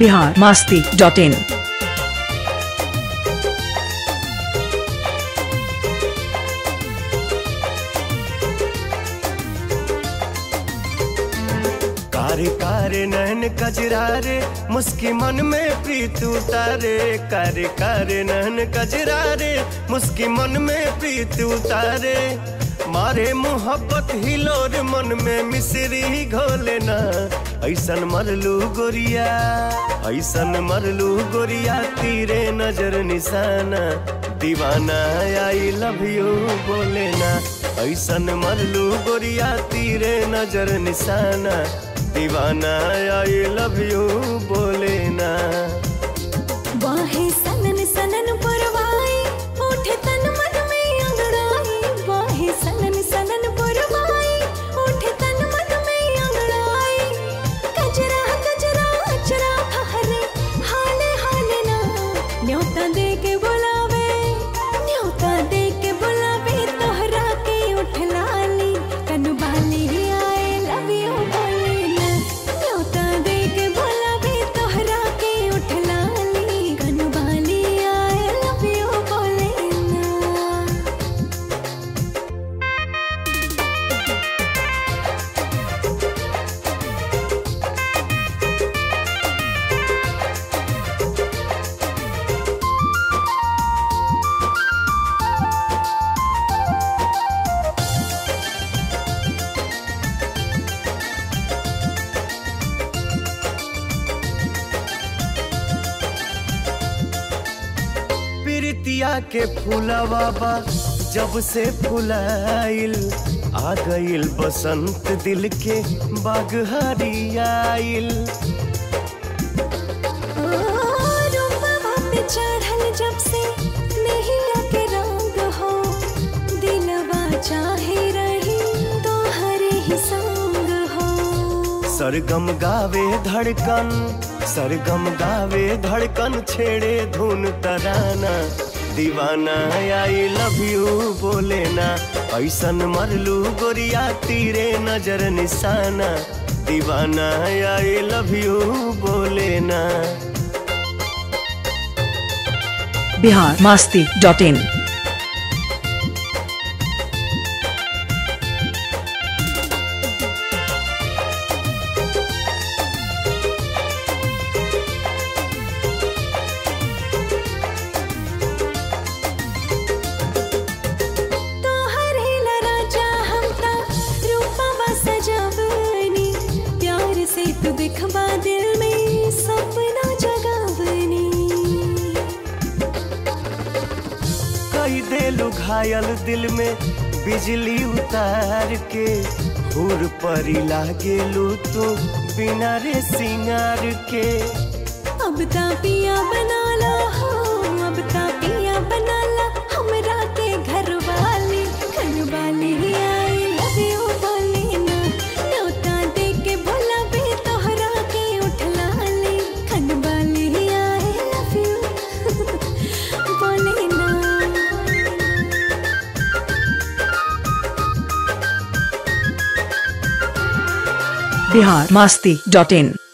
Bihar Masti dot in कारे कारे नैन कजरा रे मुस्की मन में प्रीत उतारे कारे कारे नैन कजरा रे मुस्की मन में प्रीत उतारे मारे मोहब्बत हिलोर मन में मिसरी घोले ना ऐसन मरलू गोरिया ऐसन मरलू गोरिया तीरे नजर निशाना दीवाना आई लव यू बोले ना ऐसन मरलू गोरिया तीरे नजर निशाना दीवाना आई लव यू बोले ना वाहे सनन सनन परवाई उठे तन मन में अंगड़ाई वाहे सनन सनन परवाई उठे तन मन में अंगड़ाई कजरा कजरा अचरा हरे हाले हाले ना न्योता दे के बुलावे न्योता दे के बुलावे तोहरा के उठ लाली कनु बाली आए लव यू बोले ना न्योता दे के बुलावे तोहरा के उठ लाली कनु बाली आए लव यू बोले ना प्रीतिया के फूलवा बा जब से फुलाइल आ गइल बसंत दिल के बाग हरियाइल रूपवा पे चढ़ल जब से नहिया के रंग हो दिलवा चाहे रही तो हरे ही संग हो सरगम गावे धड़कन सरगम गावे धड़कन छेड़े धुन तराना दीवाना आई लव यू बोले ना ऐसन मरलू गोरिया तीरे नजर निशाना दीवाना आई लव यू बोले ना बिहार मास्ती डॉट इन तोहर हिला राजा हमता रूपवा सजावनी प्यार से तू दिखवा दिल में सपना जगावनी कई देलू घायल दिल में बिजली उतार के हुर परी लागेलू तू बिना रे सिंगार के अब ता पिया बना ला हो अब ता पिया बना ला हमरा के घर वाली घर वाली आई लव यू बोले ना न्योता दे के बोला बे तोहरा के उठ लाली घर वाली आई लव यू बोले ना बिहार मास्ती डॉट इन